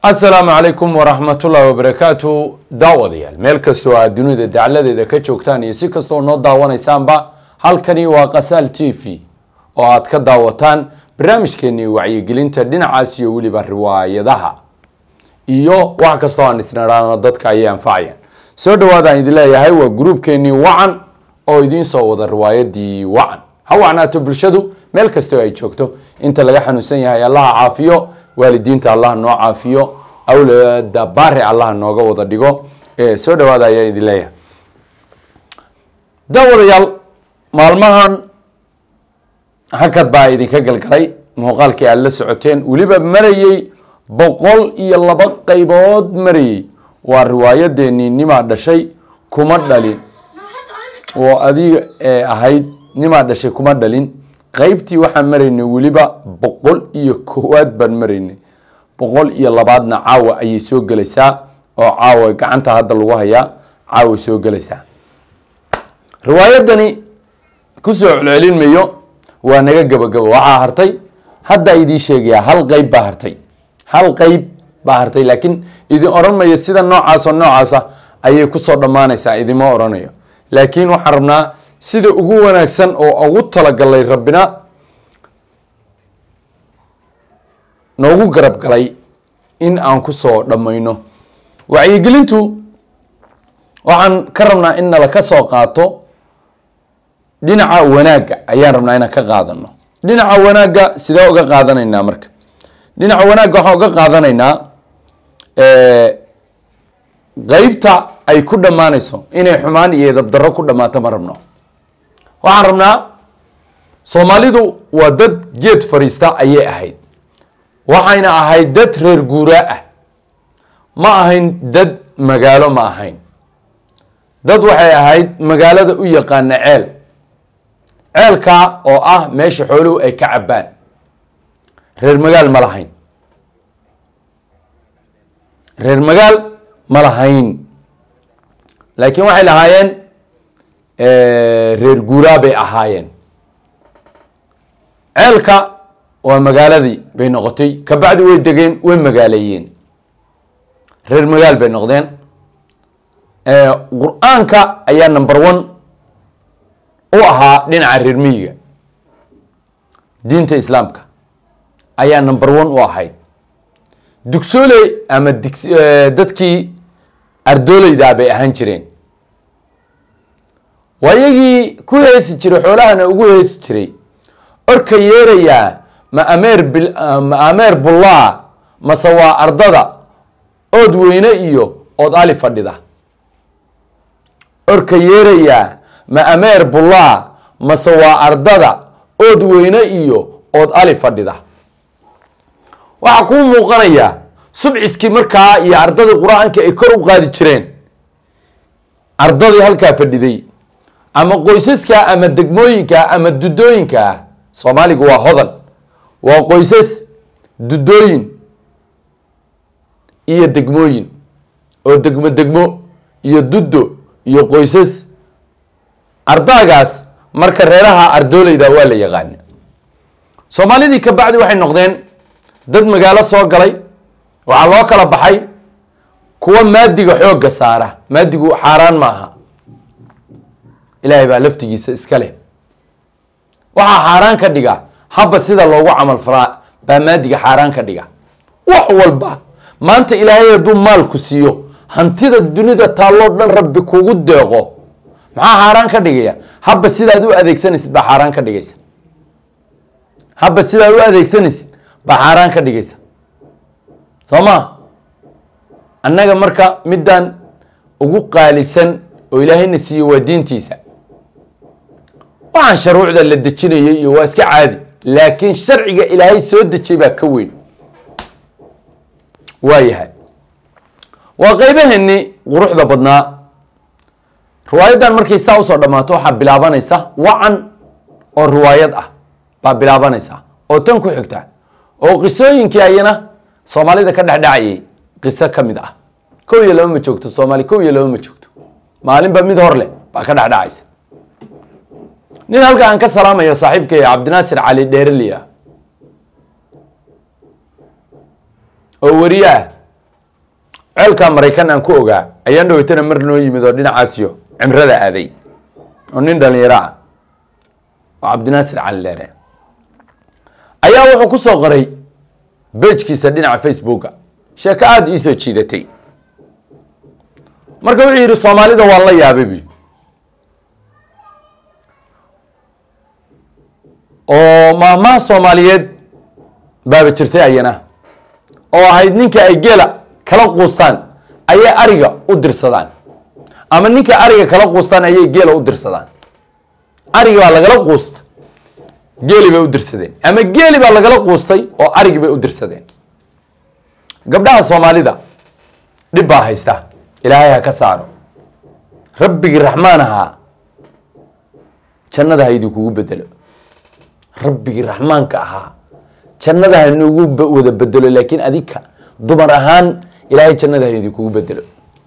asalaamu calaykum waraxmatullaahi wabarakaatu daawadayaal meel kastoo aad dunida dacladeeda ka joogtaan iyo si kastoo noo daawanaysaanba halkani waa kasaal t v oo aad ka daawataan barnaamijkeenii wacyigelinta dhinacaas iyo weliba riwaayadaha iyo wax kastoo aan isnidhaano dadka ayay anfacayaan soo dhawaadaan idin leeyahay waa gruubkeenii wacan oo idiin soo wada riwaayadii wacan ha wacnaato bulshadu meel kastoo ay joogto inta laga xanuunsan yahay allaha caafiyo waalidiinta allah noo caafiyo awlaada baari allah nooga wada dhigo soo dhawaada ayaa idin leeyahay daawadayaal maalmahan hakad baa idinka galgalay muuqaalkii aada la socoteen weliba marayey boqol iyo laba qaybood marayey waa riwaayadeenii nimaa dhashay kuma dhalin oo adiga ee ahayd nimaa dhashay kuma dhalin qaybtii waxaan maraynay weliba boqol iyo koowaad baan maraynay boqol iyo labaadna caawa ayay soo gelaysaa oo caawa gacanta hadda lagu hayaa caaway soo gelaysaa riwaayadani kusoo celcelin mayo waa naga gabagabo waxaa hartay hadda idiin sheegayaa hal qeyb baa hartay hal qeyb baa hartay laakiin idin oran mayo sida noocaas oo noocaasa ayay kusoo dhammaanaysaa idima oranayo laakiin waxaan rabnaa sida ugu wanaagsan oo ugu talagalay rabbina noogu garab galay in aan kusoo dhammayno wacyigelintu waxaan ka rabnaa in nala ka soo qaato dhinaca wanaagga ayaan rabnaa inaan ka qaadano dhinaca wanaagga sidee uga qaadanaynaa marka dhinaca wanaagga waxaan uga qaadanaynaa qeybta ay ku dhammaanayso inay xumaan iyo dabdarro ku dhammaato ma rabno waxaan rabnaa soomaalidu waa dad geed fadhiista ayay ahayd waxayna ahayd dad reer guuraa ah ma ahayn dad magaalo ma ahayn dad waxay ahayd magaalada u yaqaana ceel ceelkaa oo ah meesha xooluhu ay ka cabbaan reer magaal ma lahayn reer magaal ma lahayn laakiin waxay lahaayeen reer guuraa bay ahaayeen ceelka waa magaaladii bay noqotay kabacdi way degeen way magaaleeyeen reer magaal bay noqdeen qur-aanka ayaa number one u ahaa dhinaca reer miyiga diinta islaamka ayaa number one u ahayd dugsooley ama dig dadkii ardooleydaa bay ahaan jireen waa iyagii ku heesi jiray xoolahana ugu heesi jiray orka yeerayaa ma ameer ma ameer bullaa mase waa ardada ood weyne iyo ood ali fadhida orka yeerayaa ma ameer bullaa mase waa ardada ood weyne iyo ood ali fadhida waxaa kuu muuqanayaa subciskii markaa iyo ardadii qur-aanka ay kor u qaadi jireen ardadii halkaa fadhiday ama qoysaska ama degmooyinka ama dudooyinka soomaaligu waa hodan waa qoysas dudooyin iyo degmooyin oo degmo degmo iyo duddo iyo qoysas ardaagaas marka reeraha ardooleyda waa la yaqaana soomaalidii ka bacdi waxay noqdeen dad magaalo soo galay waxaa loo kala baxay kuwa maadiga xoogga saara maadigu xaaraan ma aha ilaahay baa laftigiisa iska leh waxaa xaaraan ka dhiga habba sida loogu camal falaa baa maadiga xaaraan ka dhiga wax walba maanta ilaahay hadduu maalku siiyo hantida dunida taalloo dhan rabbi kugu deeqo maxaa xaaraan ka dhigaya habba sidaad u adeegsanaysid baa xaaraan ka dhigaysa habba sidaad u adeegsanaysid baa xaaraan ka dhigaysa soo ma annaga marka midaan ugu qaalisan oo ilaahayna siiye waa diintiisa waxaan sharuucda la dejinayay iyo waa iska caadi laakiin sharciga ilaahay soo dejiyay baa ka weyn waa yahay waa qeybaheennii quruxda badnaa riwaayaddan markay saa usoo dhammaato waxaa bilaabanaysa wacan oo riwaayad ah baa bilaabanaysa oo tan ku xigta oo qisooyinkii ayana soomaalida ka dhexdhacayay qiso ka mid ah kow iyo laba ma joogto soomaali kow iyo laba ma joogto maalinba mid hor leh baa ka dhexdhacaysa nin halka aan ka salaamayo saaxiibkay cabdinaasir cali dheereliya oo weriye ah ceelkaa maraykan aan ku ogaa ayaan dhaweytana mar noo yimid oo dhinacaasiyo cimrada aaday oo nin dhalinyaro ah oo cabdinaasir cali dheere ayaa wuxuu ku soo qoray bejkiisa dhinaca facebooka sheeko aada iisoo jiidatay marka wuxuu yidhi soomaalida waan la yaabay bu oo maahmaha soomaaliyeed baaba jirtay ayana oo ahayd ninka ay geela kala quustaan ayay ariga u dirsadaan ama ninka ariga kala quustaan ayay geela u dirsadaan arigi baa lagala quusta geeli bay u dirsadeen ama geeli baa lagala quustay oo arigi bay u dirsadeen gabdhaha soomaalida dhib baa haysta ilaahay ha ka saaro rabbigii raxmaan ahaa jannada ha idinkugu bedelo rabbigii raxmaanka ahaa jannada ha inugu wada bedelo laakiin adinka dumar ahaan ilaahay jannada ha idinkugu bedelo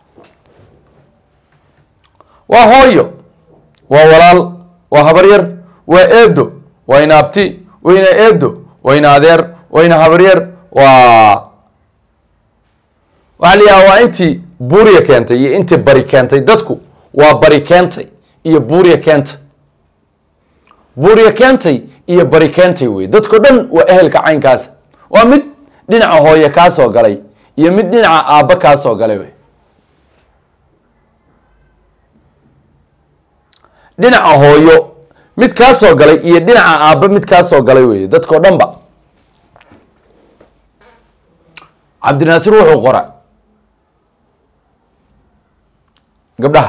waa hooyo waa walaal waa habaryar waa eedo waa ina abti waa ina eedo waa ina adeer waa ina habaryar waa waxaa la yidhaha waa intii buuriya keentay iyo intii bari keentay dadku waa bari keentay iyo buuriya keentay buuriya keentay iyo bari keentay wey dadko dhan waa ehelka caynkaas waa mid dhinaca hooye kaa soo galay iyo mid dhinaca aabba kaa soo galay wey dhinaca hooyo mid kaa soo galay iyo dhinaca aabba mid kaa soo galay wey dadko dhan ba cabdinaasir wuxuu qora gabdhaha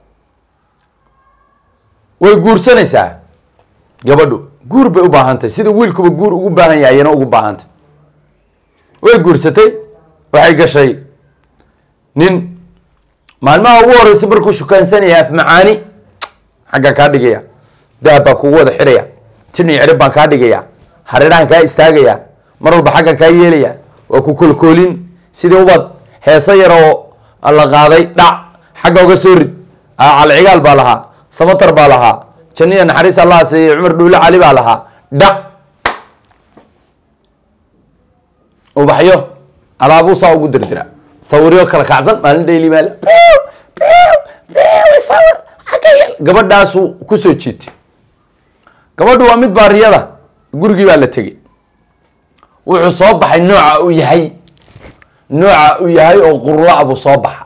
way guursanaysaa gabadhu guur bay u baahantay sida wiilkuba guur ugu baahan yahay ayana ugu baahantay way guursatay waxay gashay nin maalmaha ugu horeysa markuu shukaansanaya af macaani xaggaan kaa dhigaya dahab baan kugu wada xidhaya tin iyo cirib baan kaa dhigaya hareerahan kaa istaagaya mar walba xaggan kaa yeelaya waa ku kolkoolin sidii ubad heese yar oo la qaaday dhac xagga uga soo rid calcigaal baa lahaa samatar baa lahaa janiya naxariis allah siiye cumar dhuule cali baa lahaa dhac ubaxyo alaabuu saa ugu dirdira sawiryo kala kacsan maalin dhayli maal gabadhaasuu kusoo jiitay gabadhu waa mid baariyada gurigii baa la tegey wuxuu soo baxay nooca uu yahay nooca uu yahay oo qurla buu soo baxa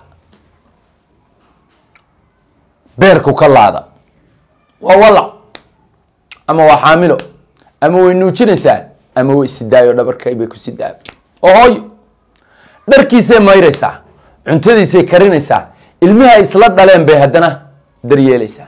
beerku ka laada waa walac ama waa xaamilo ama way nuujinaysaa ama way sidaayo dhabarka bay ku sidaa oo hooyo dharkiisay mayraysaa cuntadiisay karinaysaa ilmihi ay isla dhaleen bay haddana daryeelaysaa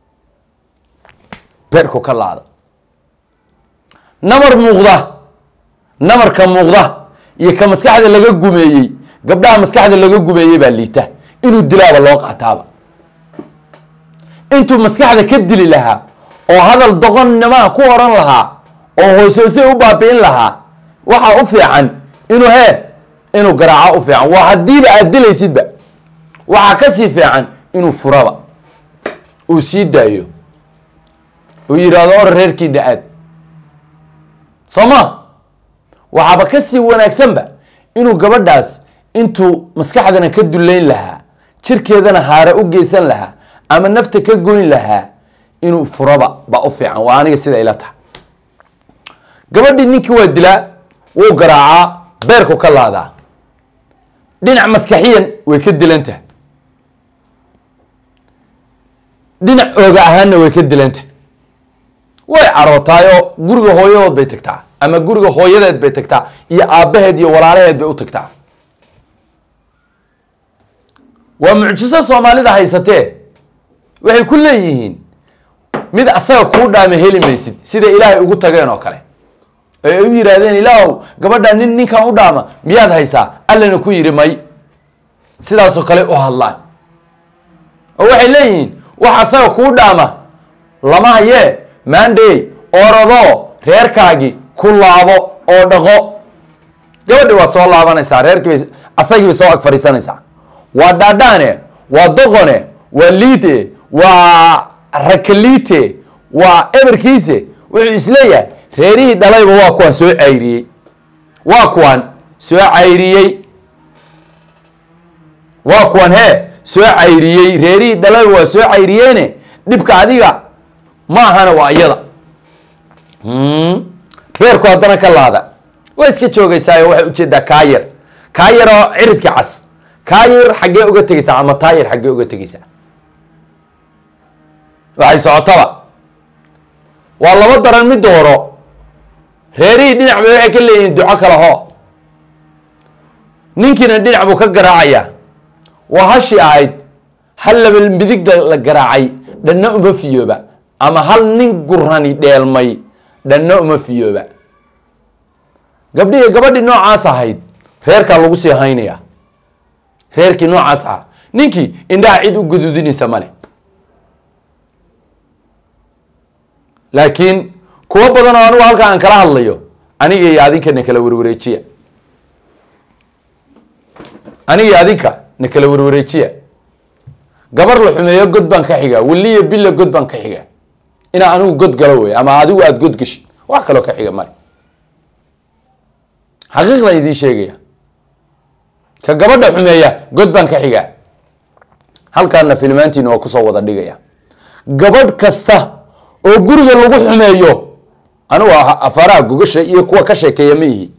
beerku ka laada namar muuqda namarka muuqda iyo ka maskaxda laga gumeeyey gabdhaha maskaxda laga gumeeyey baa liita inuu dilaaba loo qaataaba intuu maskaxda ka dili lahaa oo hadal doqonnimaha ku oran lahaa oo hoos-hoose u baabi'in lahaa waxaa u fiican inuu hee inuu garaaco u fiican waa haddiiba aad dilaysidba waxaa kasii fiican inuu furaba uu sii daayo uu yidhaahdo or reerkiina aad soo ma waxaaba kasii wanaagsanba inuu gabadhaas intuu maskaxdana ka dullayn lahaa jirkeedana haare u geysan lahaa ama nafta ka goyn lahaa inuu furaba baa u fiican waa aniga sida ila tahay gabadhii ninkii waa dilaa wuu garaacaa beerku ka laadaa dhinac maskaxiyan way ka dilantahay dhinac ooga ahaanna way ka dilantahay way carootaayoo guriga hooyadood bay tagtaa ama guriga hooyadeed bay tagtaa iyo aabbaheed iyo walaalaheed bay u tagtaa waa mucjiso soomaalida haysatee waxay ku leeyihiin mid asaga kuu dhaama heli maysid sida ilaahay ugu tageen oo kale ay u yidhaahdeen ilaahow gabadha nin ninkan u dhaama miyaad haysaa allana ku yidhi may sidaasoo kale u hadlaan oo waxay leeyihiin wax asaga kuu dhaama lama hayee maandhey orodoo reerkaagii ku laabo oo dhaqo gabadhi waa soo laabanaysaa reerkiibay asagii bay soo ag fadhiisanaysaa waa dhaadhaane waa doqone waa liide waa rakaliite waa eberkiise wuxuu isleeyahay reerihii dhalayba waa kuwaan soo cayriyey waa kuwaan soo cayriyey waa kuwan hee soo cayriyey reerihii dhalada waa soo cayriyeene dhibka adiga ma ahana waa iyada reerku haddana ka laada waa iska joogaysaayo waxay ujeedaa kaayar kaayar oo ciridka cas kaayar xaggee uga tegeysaa ama taayar xaggee uga tegeysaa waxay socotaba waa laba daran mid dooro reerihii dhinac bay waxay ka leeyihiin duco kale hoo ninkiina dhinac buu ka garaacayaa waa hashi ahayd hal laba midigda la garaacay dhanna uma fiyooba ama hal nin gurani dheelmay dhanna uma fiyooba gabdhihii gabadhii noocaas ahayd reerkaa lagu sii haynayaa reerkii noocaas ahaa ninkii indhaha cid u gududinaysa male laakiin kuwo badan oo anigu halkaa aan kala hadlayo aniga iyo adinka na kala warwareejiya aniga iyo adinka na kala warwareejiya gabar la xumeeyo god baan ka xiga weliya bila god baan ka xiga inaa anigu god galo wey ama adigu aada god gashi wax kaloo ka xiga male xaqiiqdan idiin sheegaya ka gabadha xumeeya god baan ka xigaa halkaana filmaantiina waa kusoo wada dhigaya gabadh kasta oo guriga lagu xumeeyo anigu afaaraha gogasha iyo kuwa ka sheekeeya ma ihi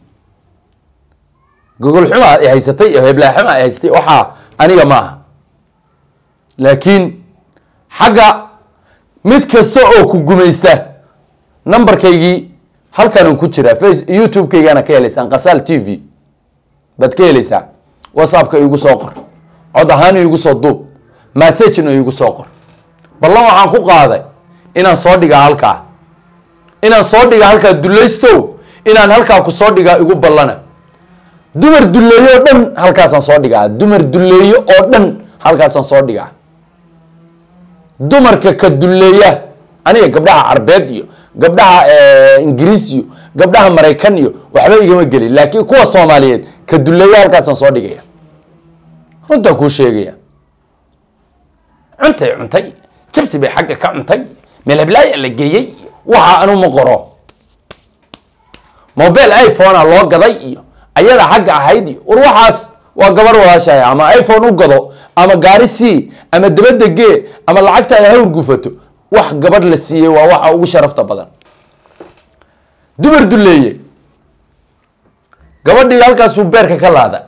gogol xumaa ay haysatay iyo heblaa xumaa ay haysatay waxaa aniga ma aha laakiin xagga mid kasta oo ku gumaysta numberkaygii halkan ku jira face youtube-kaygana ka helaysaan kasaal t v baad ka heleysaa whatsappka igu soo qor cod ahaan igu soo duub massagena igu soo qor ballan waxaan ku qaaday inaan soo dhigaa halkaa inaan soo dhigaa halkaa dulaystow inaan halkaa ku soo dhigaa igu ballana dumar duleeyo oo dhan halkaasaan soo dhigaa dumar duleeyo oo dhan halkaasaan soo dhigaa dumarka ka duleeya aniga gabdhaha carbeed iyo gabdhaha ingiriis iyo gabdhaha maraykan iyo waxba igama gelin laakiin kuwa soomaaliyeed ka duleeya halkaasaan soo dhigaya runtaan kuu sheegaya cuntay cuntay jabsi bay xagga ka cuntay meelhablaaya la geeyey waxa anu ma qoro mobile iphonea loo gaday iyo ayada xagga ahayd iyo war waxaas waa gabar walaashahay ama iphone u gado ama gaari sii ama dabadda gee ama lacagtaada hawr gufato wax gabadh la siiyey waa waxa ugu sharafta badan dumar duleeye gabadhii halkaasuu beerka ka laada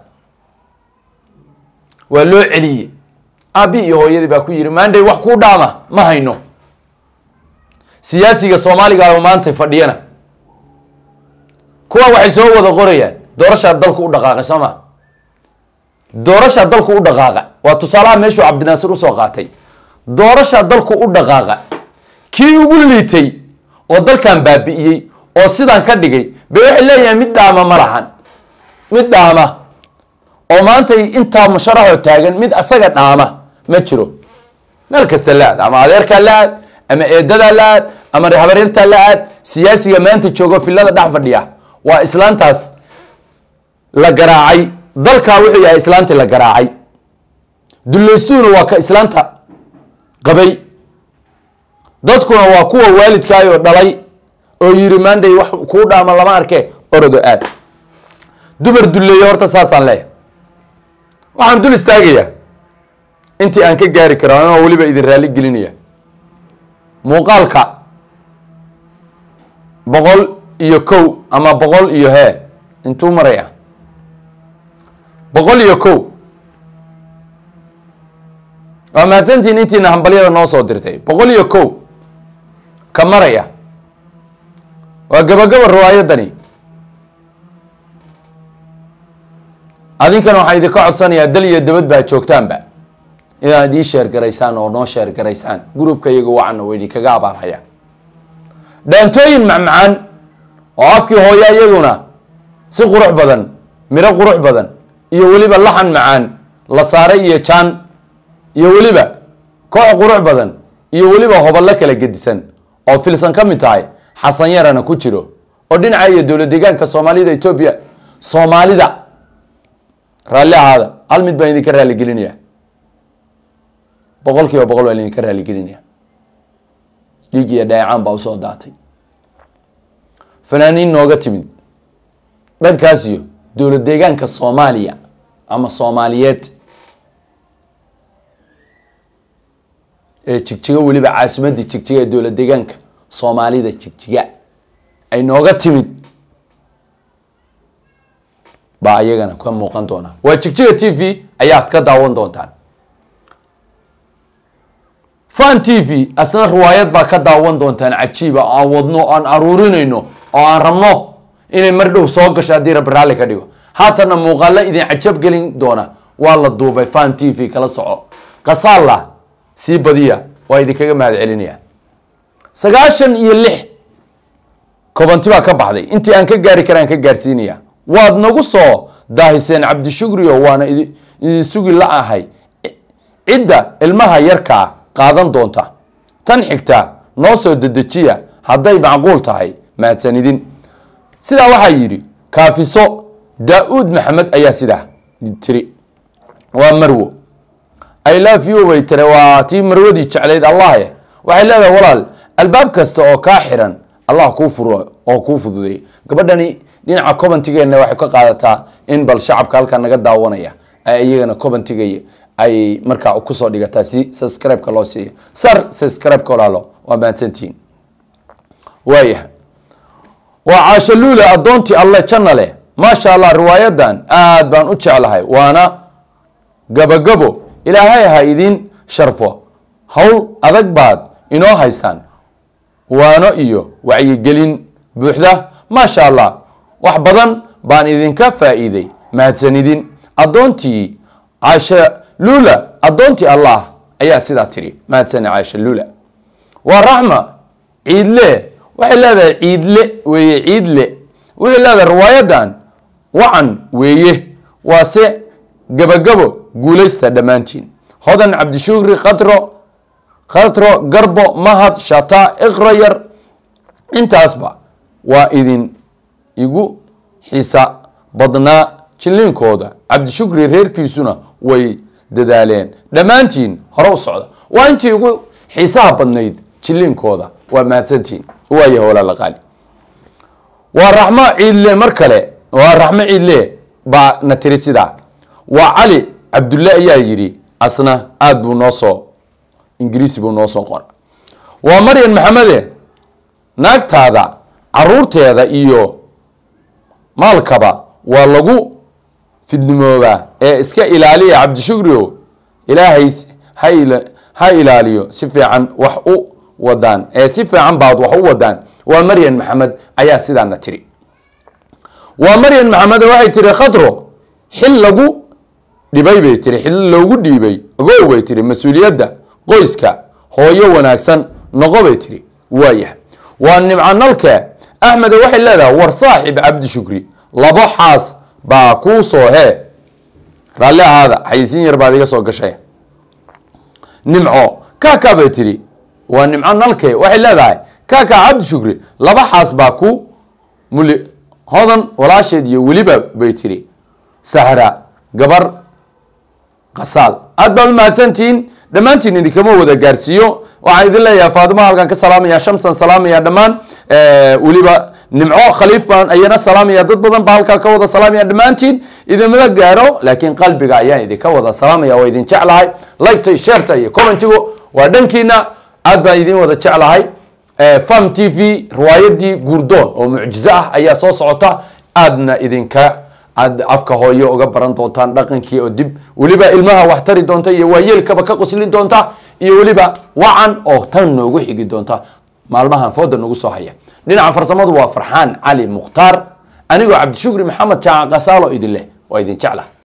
waa loo celiyey aabi iyo hooyadii baa ku yidhi maanday wax kuu dhaama ma hayno siyaasiga soomaaliga maanta fadhiyana kuwa waxay soo wada qorayaan doorashaa dalku u dhaqaaqay soo ma doorashaa dalku u dhaqaaqa waa tusaalaha meeshuu cabdinaasir usoo qaatay doorashaa dalku u dhaqaaqa kii ugu liitay oo dalkan baabi'iyey oo sidaan ka dhigay bay waxay leeyahay mid dhaama ma lahan mid dhaama oo maantay intaa musharaxoo taagan mid asaga dhaama ma jiro meel kasta la-aad ama adeerkaa la-aad ama eedadaa la-aad ama habaryartaa la-aad siyaasiga maanta joogo filada dhex fadhiya waa islaantaas la garaacay dalkaa wuxuu yahay islaantii la garaacay dulaystuhuna waa ka islaanta qabay dadkuna waa kuwa waalidkaayoo dhalay oo yiri maanday wax kuu dhaama lama arke orodo aad dumar duleeye horta saasaan leeyahay waxaan dul istaagayaa intii aan ka gaari karo anoo weliba idin raalli gelinaya muuqaalka boqol iyo kow ama boqol iyo hee intuu maraya boqol iyo kow waa mahadsantiin intiina hambalyada noo soo dirtay boqol iyo kow ka maraya waa gabagaba riwaayadani adinkana waxaan idinka codsanayaa dal iyo dabad baa joogtaanba inaad ii sheer garaysaan oo noo sheer garaysaan gruubka iyaga wacan oo idinkaga abaalhaya dhaantooyin macmacaan oo afkii hooya iyaguna si qurux badan miro qurux badan iyo weliba laxan macaan la saaray iyo jaan iyo weliba koox qurux badan iyo weliba hoballo kala gedisan oo filsan ka mid tahay xasan yarana ku jiro oo dhinaca iyo dowlad deegaanka soomaalida etoobiya soomaalida raalli ahaada hal mid baan idinka raaligelinaya boqol kiiba boqol baan idinka raaligelinaya dhiig iyo dheecaan baa usoo daatay fanaaniin nooga timid dhankaas iyo dowlad deegaanka soomaaliya ama soomaaliyeed ee jigjiga weliba caasimadii jigjiga ee dowlad deegaanka soomaalida jigjiga ay nooga timid baa iyagana ka muuqan doona waa jigjiga t v ayaa ka daawan doontaan fan t v asna riwaayad baa ka daawan doontaan cajiiba oo aan wadno o aan aruurinayno oo aan rabno inay mar dhow soo gasho haddii rabbi raalli ka dhigo haatanna muuqaalo idin cajab gelin doona waa la duubay fan t v kala soco kasaalla sii badiya waa idinkaga mahad celinaya sagaashan iyo lix kobanti baa ka baxday intii aan ka gaari karaan ka gaarsiinaya waad nagu soo daahiseen cabdishukrio waana idin sugi la ahay cidda ilmaha yarkaa qaadan doonta tan xigta noo soo dedejiya hadday macquul tahay mahadsanidin sidaa waxaa yidhi kaafiso daa-uud maxamed ayaa sidaa tiri waa marwo i love you bay tiri waa tii marwadii jeclayd allahe waxay leedahay walaal albaab kasta oo kaa xiran allah kuu furo oo kuu fududeey gabadhani dhinaca cobantigeena waxay ka qaadataa in bal shacabka halkaa naga daawanaya ay iyagana cobantigay ay markaa kusoo dhigataa si subscribe-ka loo siiyo sar subscribe-ka walaalo waa mahadsantihiin waayahay waa caashaluule addoontii alle janna leh maasha allah riwaayadan aad baan u jeclahay waana gabagabo ilaahay ha idin sharfo howl adag baad inoo haysaan waano iyo wacyigelin buuxda maasha allah wax badan baan idinka faa'iiday mahadsanidin addoontii caasha lula addoontii allah ayaa sidaa tiri mahadsani caasha lula waa raxma ciidle waxay leedahay ciidle weeye ciidle waxay leedahay riwaayadan wacan weeye waase gabagabo guulaysta dhammaantiin hodan cabdishukri khadro khadro garbo mahad shata ikrayar intaasba waa idin igu xisa badnaa jilliinkooda cabdishukri reerkiisuna way dadaaleen dhammaantiin hore u socda waa intii ugu xiisaha badnayd jilliinkooda waa mahadsantiin waaya walaala qaali waa raxmo ciidle mar kale waa raxmo ciidle baa na tiri sidaa waa cali cabdulle ayaa yidhi asna aada buu noo soo ingiriisi buu noo soo qora waa maryan maxamede naagtaada caruurteeda iyo maalkaba waa lagu fidnimoobaa ee iska ilaaliya cabdishukrio ilaahay ha ilaaliyo si fiican wax u wadaan ee si fiican baad wax u wadaan waa maryan maxamed ayaa sidaana tiri waa maryan maxamed waxay tiri khadro xil lagu dhibay bay tiri xil loogu dhiibay ogow bay tiri mas-uuliyadda qoyska hooyo wanaagsan noqo bay tiri waayah waa nimco nalke axmede waxay leedahay war saaxib cabdishukri labo xaas baa kuu soo hee raalli ahaada xayisiin yar baad iga soo gashay nimco kaka bay tiri waa nimco nalke waxay leedahay kaka cabdishukri laba xaas baa ku muli hodan walaasheed iyo weliba bay tiri sahra gabar qasaal aad baad u mahadsantihiin dhammaantiin idinkama wada gaarsiiyo waxaan idin leeyahay faatimo halkan ka salaamaya shamsan salaamaya dhammaan weliba nimco khaliif baan ayana salaamaya dad badan baa halkaa ka wada salaamaya dhammaantiin idinmada gaaro laakiin qalbiga ayaan idinka wada salaamaya waa idin jeclahay liketa sheerta iyo commentigu waa dhankiina aad baan idin wada jeclahay fam t v riwaayadii guurdoon oo mucjizo ah ayaa soo socota aadna idinka aad afka hooyo uga baran doontaan dhaqankii oo dib weliba ilmaha wax tari doonta iyo waayeelkaba ka qoslin doonta iyo weliba wacan oo tan noogu xigi doonta maalmahan fooda nagu soo haya dhinaca farsamadu waa farxaan cali mukhtaar anigoo cabdishukri maxamed jaaca kasaalo idin leh waa idin jecla